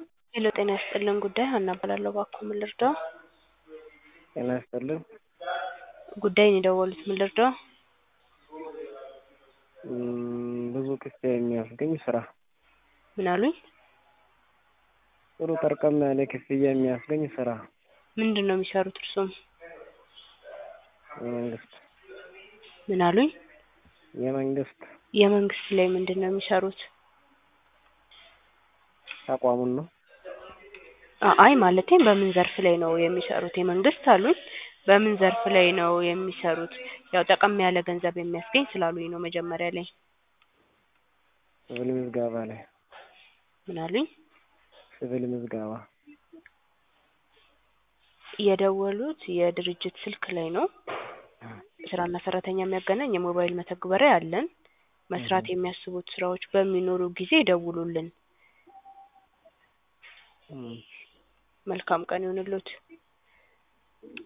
ሄሎ ጤና ይስጥልን ጉዳይ ሀና እባላለሁ እባክዎ ምን ልርዳዎ? ጤና ይስጥልን ጉዳይን የደወሉት ምን ልርዳዎ? እም ብዙ ክፍያ የሚያስገኝ ስራ ምን አሉኝ? ጥሩ ጠርቀም ያለ ክፍያ የሚያስገኝ ስራ ምንድን ነው የሚሰሩት እርስዎም? የመንግስት ምን አሉኝ? የመንግስት የመንግስት ላይ ምንድን ነው የሚሰሩት? ተቋሙን ነው አይ ማለቴ በምን ዘርፍ ላይ ነው የሚሰሩት? የመንግስት አሉኝ በምን ዘርፍ ላይ ነው የሚሰሩት? ያው ጠቀም ያለ ገንዘብ የሚያስገኝ ስላሉኝ ነው መጀመሪያ ላይ ሲቪል ምዝገባ ላይ ምን አሉኝ? ሲቪል ምዝገባ የደወሉት የድርጅት ስልክ ላይ ነው ስራና ሰራተኛ የሚያገናኝ የሞባይል መተግበሪያ አለን መስራት የሚያስቡት ስራዎች በሚኖሩ ጊዜ ይደውሉልን እም መልካም ቀን ይሁንልዎት